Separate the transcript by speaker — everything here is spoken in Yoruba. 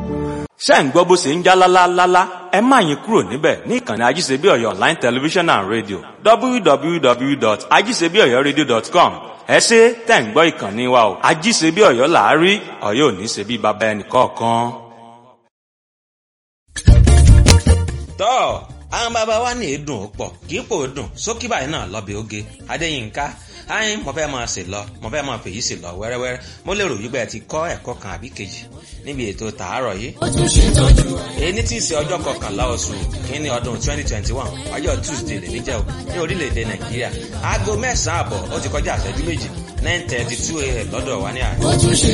Speaker 1: ṣé ń gbọ́ bó ṣe ń já lálálálá ẹ má yín kúrò níbẹ̀ ní ìkànnì ajíṣebíọ̀yọ̀ online television and radio www.ajíṣebíọ̀yọ̀radio.com ẹ ṣe tẹ̀ ń gbọ́ ìkànnì wa o ajíṣebíọ̀yọ̀ làárí ọ̀yọ́ ò ní ṣe bí baba ẹnì kọ̀ọ̀kan. tọ́ àwọn bàbá wa ní èédùn ó pọ̀ kì í pò ó dùn sókí báyìí náà lọ́bẹ̀ oge adéyínká ayin mo fẹ́ máa sè lọ mo fẹ́ máa fèyí sè lọ wẹ́rẹ́wẹ́rẹ́ mo lérò wípé ẹ ti kọ́ ẹ̀kọ́ kan àbí kejì níbi ètò tàárọ̀ yìí. èyí tí í ṣe ọjọ́ kọkànlá oṣù kínní ọdún twenty twenty one ọjọ́ tuesday lè ní jẹ́ o ní orílẹ̀-èdè nàìjíríà aago mẹ́sàn-án àbọ̀ ó ti kọjá àṣẹjú méjì nine thirty two a.m. lọ́dọ̀ wa ní àárọ̀.